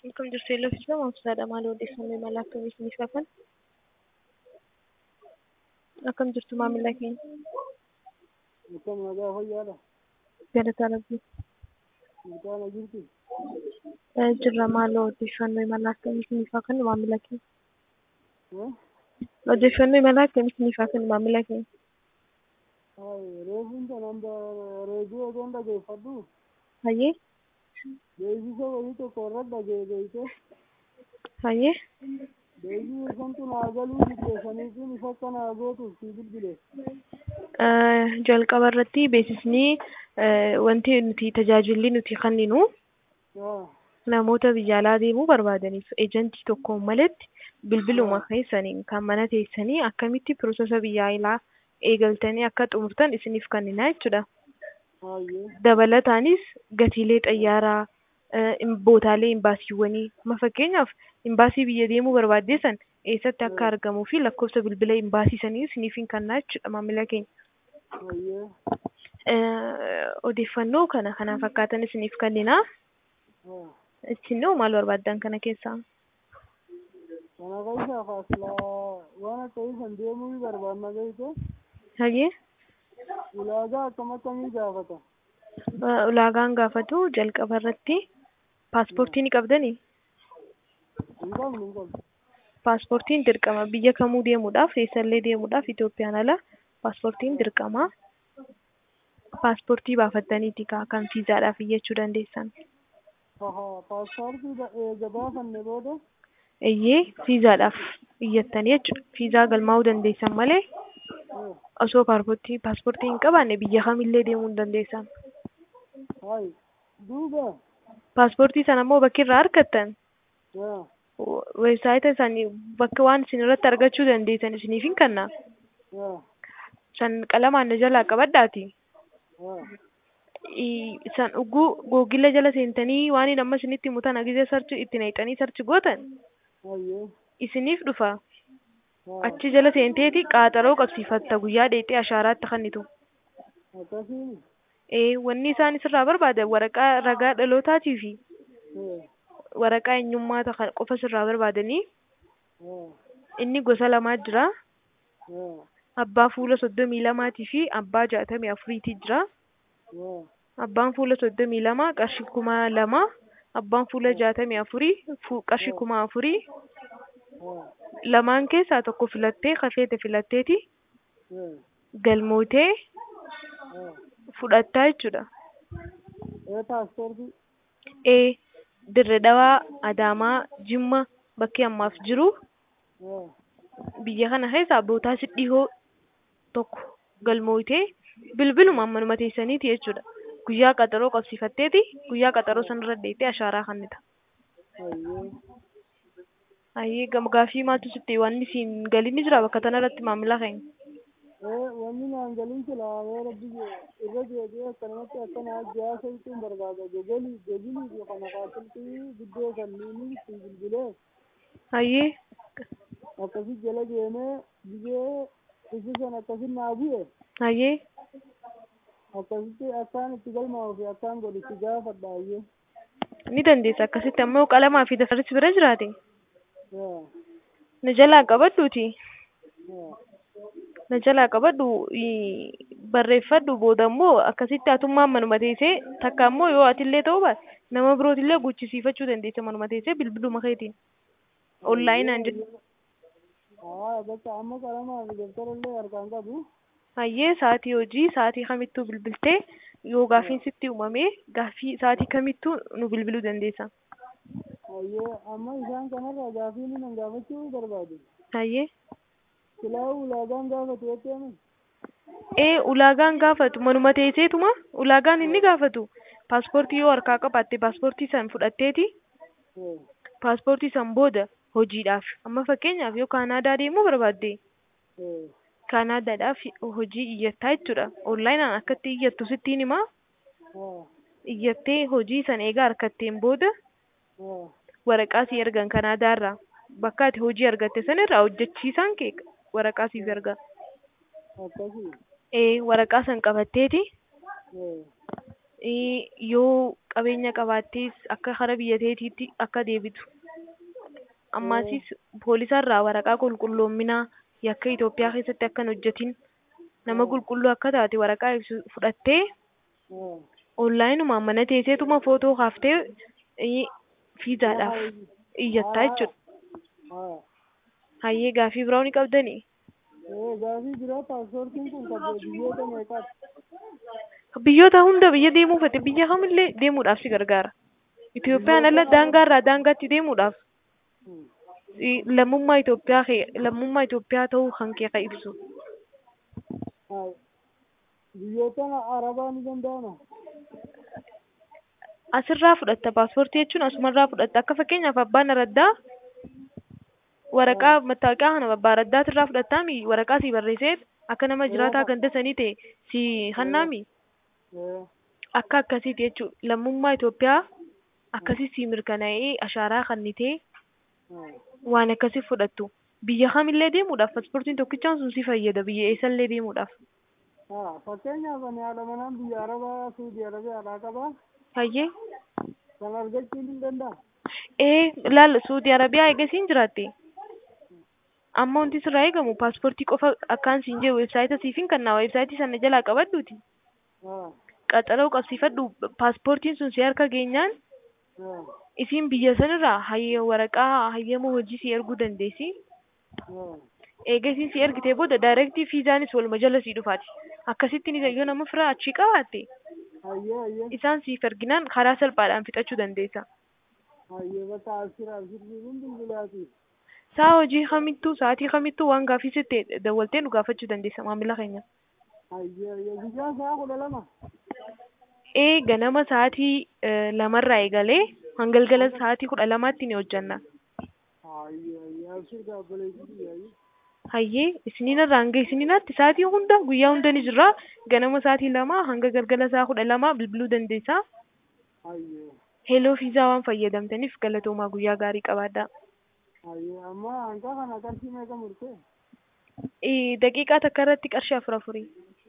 Akkam jirtu Eelloofi jedhama. Obsaadha. Maal odeeffannoo imala akkamii isiniif kafan? Akkam jirtu maamila keenya? Akkam nagaa fayyaadha. Galataa Rabbii. Maqaan jirti. Jirra maal odeeffannoo imala akkamii isiniif kafan maamila keenya? Eh? Odeeffannoo imala akkamii isiniif kafan maamila keenya? Hai, reefuun kan hamba reediyoo otoon dhageeffadhu Hayyee? beeksisa wayii tokko irra dhageeffate Hayyee? beeksisa santu naa galuu diddeessanii kun ifa akka naa gootuuf si bilbile. Jalqaba irratti beeksisni wanti nuti tajaajilli nuti kenninu Haa, namoota biyya alaa deemuu barbaadaniif eejantii tokkoon malatti bilbiluma keessaniin kan mana teessanii akkamitti piroosesa biyya alaa eegaltanii akka xumurtan isiniif kennina jechuudha. hayyee, Dabalataanis gatiilee xayyaaraa, bootaalee imbaasiiwwanii, amma fakkeenyaaf imbaasii biyya deemuu barbaaddeessan eessatti akka argamuu fi lakkoofsa bilbila imbaasii sanii isiniif hin kennaa jechuudha maamila keenya. hayyee, Odeeffannoo kana kana fakkaatan isiniif kennina. haa. Isinoo maal barbaaddan kana keessaa? Kana keessaa faasilaa waan akka isan deemuu barbaanna beekte Hayyee? ulaagaa akkam akkamii gaafata. ulaagaan gaafatu jalqaba irratti paaspoortii ni qabdanii? Hin qabnu hin qabnu. Paaspoortiin dirqama biyya kamuu deemuudhaaf eessallee deemuudhaaf Itoophiyaan ala paaspoortiin dirqama. Paaspoortii baafattaniiti kaa kan fiizaadhaaf iyyachuu dandeessan. Haa, paaspoortii eega baafanne booda Iyyee fiizaadhaaf iyyattanii jechuudha. Fiizaa galmaa'uu dandeessan malee eh, osoo paaspoortii paaspoortii hin qabaanne biyya kamillee deemuu hin dandeessan. hai, duuba, Paaspoortii sana immoo bakki irraa argattan haa, weebsaayita isaanii bakka waan isin irratti argachuu dandeessan isiniif hin kenna. haa, San qalamaan na jalaa qabadhaati. haa. I- San dhuguu googila jala seentanii waan hin amma isinitti himutan agisee sarchi itti naqxanii sarchi gootan hayyee, isiniif dhufa. haa. Achi jala seenteeti qaaxaroo qabsiifatta guyyaa dheexee ashaaraatti kennitu. Akkasiin, Ee wanni isaan isirraa barbaadan waraqaa ragaa dhalootaatii fi eh, waraqaa eenyummaa ta'a qofa sirraa barbaadanii haa, inni gosa lamaa jira. haa, Abbaa fuula soddomii lamaatii fi abbaa jaatamii afuriitii jira. haa, Abbaan fuula soddomii lama qarshii kuma lama. Abbaan fuula jaatamii afurii fu- qarshii kuma afurii. haa, Lamaan keessaa tokko filattee kafeete filatteeti eh, galmootee haa. fudhattaa jechuudha. Eh, paaspoortii, Ee Dirre Dhawaa, Adaamaa, Jimma bakki ammaaf jiru haa, biyya kana keessaa bootaa si dhihoo tokko galmootee bilbilumaan manuma teessaniiti jechuudha. Guyyaa qaxaroo qabsiifatteeti guyyaa qaxaroo sanarra deettee ashaaraa kennita. hayyee, Ayyee gam gaaffii maaltu sitti wanni siin galiin jira bakka tanarratti maamila keenya. eh, wanni naan galiin silaa yoo rabbi irra deebi'ee akkanumatti akkana jaasa ittiin barbaada gogalii gogalii fi kana faasiltii guddoo kanneenii itti bilbilee Ayyee akkasi jala deemee biyyee ibsisan akkasin naa bu'e ayyee akkasitti akkaan itti galmaa'u fi akkaan godhu itti gaafadha ayyee. ni dandeessa akkasitti ammoo qalamaa fi dafarris bira jiraate haa, na jalaa qabadhuuti. haa, na jalaa qabadhu ii, barreeffadhu booda immoo akkasitti hatummaan manuma teessee takka immoo yoo atillee ta'uu baate nama birootillee guchisiifachuu dandeessa manuma teessee bilbiluma keetiin onlaayinaan jedhu haa, bakka amma qalamaa fi dabtarallee harkaan qabu. hayyee sa'atii hojii sa'atii kamittuu bilbiltee yoo gaaffiin sitti uumamee gaaffii sa'atii kamittuu nu bilbiluu dandeessa Ayyee amma isaan kanarraa gaaffii inni nan gaafachuu barbaadu. hayyee Silaa ulaagaan gaafatu jettee ee ulaagaan gaafatu manuma teesseetuma ulaagaan inni gaafatu paaspoortii yoo harkaa qabaatte paaspoortii san fudhatteeti paaspoortii san booda hojiidhaaf amma fakkeenyaaf yoo kaanaadaa deemuu barbaadde kaanaadaadhaaf hojii iyyattaa jechuudha onlaayinaan akkatti iyyattu sittiin himaa iyyattee hojii san eegaa harkatteen booda waraqaa si ergan kanaadaarraa bakka ati hojii argatte sanirraa hojjechiisaan kee waraqaa siif erga akkasii ee waraqaa san qabatteeti Eh, yoo qabeenya qabaattees akka hara biyya teetiitti akka deebitu ammaasis poolisarraa waraqaa qulqulloominaa yakka Itoophiyaa keessatti akka hin hojjetin nama qulqulluu akka taate waraqaa ibsu fudhattee Eh. onlaayinumaan mana teesseetuma footoo kaaftee eh, fiizaadhaaf iyyattaa jechuudha. Haa. Hayyee gaafii biraa ni qabdanii? Eh, gaafii biraa paaspoortiin kun kan biyyoota meeqaati? Biyyoota hunda biyya deemuu fedhe biyya kamillee deemuudhaaf si gargaara. Itoophiyaan ala daangaarraa daangaatti deemuudhaaf Hmm. i- lammummaa Itoophiyaa kee lammummaa Itoophiyaa ta'uu kan kee kan ibsu. Haa. Biyyoota arabaa ni danda'ama? Asirraa fudhatta paaspoortii jechuun asumarraa fudhatta akka fakkeenyaaf abbaan araddaa waraqaa mattaawoqaa kana abbaa araddaatiirraa fudhattaami waraqaa si barreessee akka nama jiraataa ganda sanii ta'e si hannaami Eh. akka akkasiiti jechuudha lammummaa Itoophiyaa akkasii si mirkanaa'ee ashaaraa kannitee Haa. waan akkasii fudhattu biyya kamillee deemuudhaaf paaspoortiin tokkichaan sun si fayyada biyya eessallee deemuudhaaf Haa. Fakkeenyaaf ani haadha manaan biyya arabaa Suudii Arabiyaadhaa qabaa. hayyee Kan argachuun ni danda'a? ee laal suudii arabiyaa eegasiin jiraatte amma wanti sirraa eegamu paaspoortii qofa akkaan siin jee weebsaayita siifin kannaa weebsaayitii sana jalaa qabadhuuti Haa. qaxaroo qabsiifadhu paaspoortiin sun si harka geenyaan Haa. isiin biyya sanirraa hayyee waraqaa hayyama hojii si erguu dandeessi Haa. eegasiin si ergitee booda daayirektii fiizaanis waluma jala sii dhufaati akkasittiin yoo nama firaa achii qabaatte Hayyee hayyee. isaan siif erginaan karaa salphaadhaan fixachuu dandeessa. Hayyee bakka asirra asirriin bilbilaati. Saa hojii kamittuu sa'aatii kamittuu waan gaafii sitte dawwaltee nu gaafachuu dandeessa maamila keenya. Hayyee hayyee. Guyyaa sa'a kudha lama. Ee ganama sa'aatii eh, lamarraa eegalee hangalgala sa'aatii kudha lamaatti ni hojjanna. Hayyee hayyee. Abshir gaabbalee hayyee. Hayyee isiniin irraa hanga isiniinaatti sa'aatii hunda guyyaa hunda ni jirra ganama sa'aatii lamaa hanga galgala sa'a kudha lamaa bilbiluu dandeessa. Hayyee. Heeloo fiizaa waan fayyadamtaniif galatoomaa guyyaa gaarii qabaadhaa. Hayyee. Amma hanqa kana qarshii meeqa murtee? Eh, Daqiiqaa takka irratti qarshii afur afurii.